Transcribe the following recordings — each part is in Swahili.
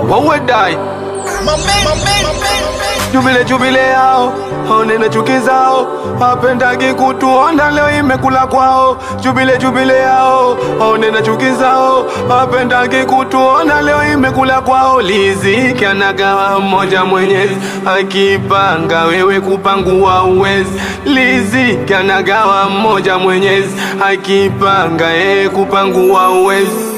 wawe dai jubile jubile yao onene chuki zao wapendagi kutuona leo imekula kwao jubile jubile yao onene chuki zao wapendagi kutuona leo imekula kwao liziki anagawa mmoja mwenyezi akipanga wewe kupangua uwezi liziki anagawa mmoja mwenyezi akipanga yeye kupangua uwezi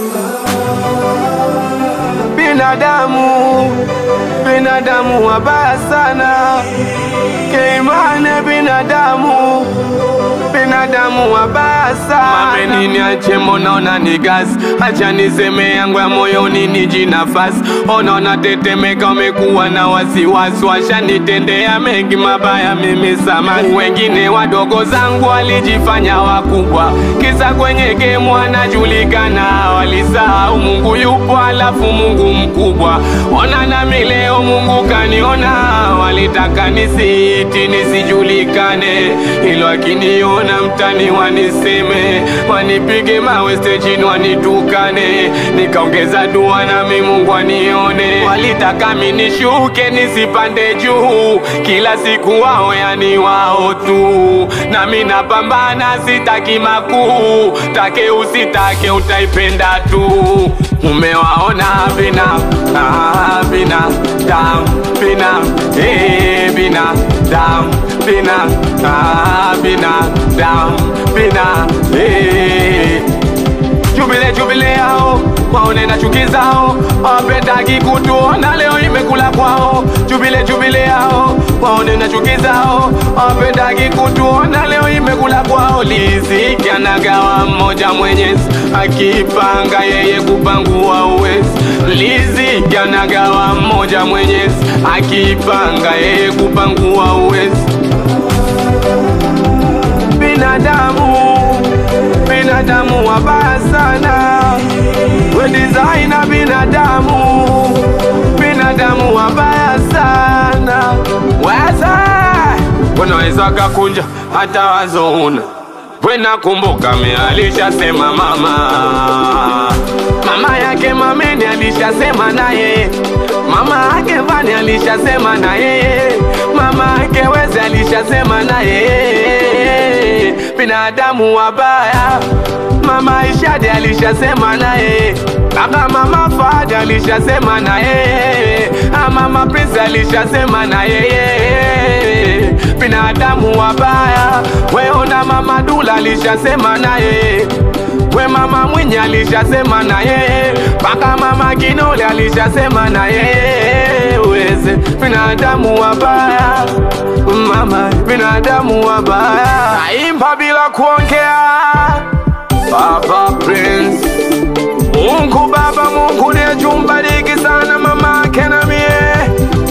binadamu binadamu wabaya sana keimane binadamu binadamu wabaya sana mamenini ache monaona ni gasi acha niseme yangu ya moyoni niji nafasi onaona tetemeka umekuwa na wasiwasi washanitendea mengi mabaya mimi samani wengine wadogo zangu walijifanya wakubwa kisa kwenye gemu anajulikana walisahau mungu yupo alafu mungu mkubwa ona nami leo mungu kaniona walitaka nisiiti nisijulikane ilo akiniona mtani waniseme wanipige mawe stejini wanitukane nikaongeza dua nami mungu anione walitaka minishuke nisipande juu kila siku wao yani wao tu nami napambana sitaki makuu take usitake utaipenda tu umewaona bina ah, bina dam bina eh, bina dam bina ah, bina dam bina eh. jubile jubile yao waone na chuki zao wapendagi kutuona leo imekula kwao jubile jubile yao waone na chuki zao wapendagi kutuona leo imekula kwao liziki anagawa mmoja mwenyezi akipanga yeye kupangua uwezi liziki anagawa mmoja mwenyezi akipanga yeye kupangua uwezi binadamu binadamu wabaya sana we designer binadamu binadamu wabaya sana weza unaweza kakunja hata wazo una wenakumbuka me alishasema mama mama yake mameni alishasema naye mama yake vani alishasema naye mama yake weze alishasema naye binadamu wabaya mama ishadi alishasema naye kaka mama fadi alishasema naye mama prince alishasema naye binadamu wabaya weona mama dula alishasema naye we mama mwinyi alishasema naye mpaka mama kinole alishasema naye weze binadamu wabaya mama binadamu wabaya naimba bila kuongea baba prince mungu baba mungu nejumbariki sana mama ake na mie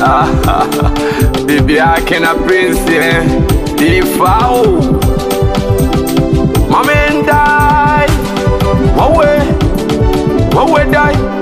bibi yake na prince eh, difau mamendai wawe wawe dai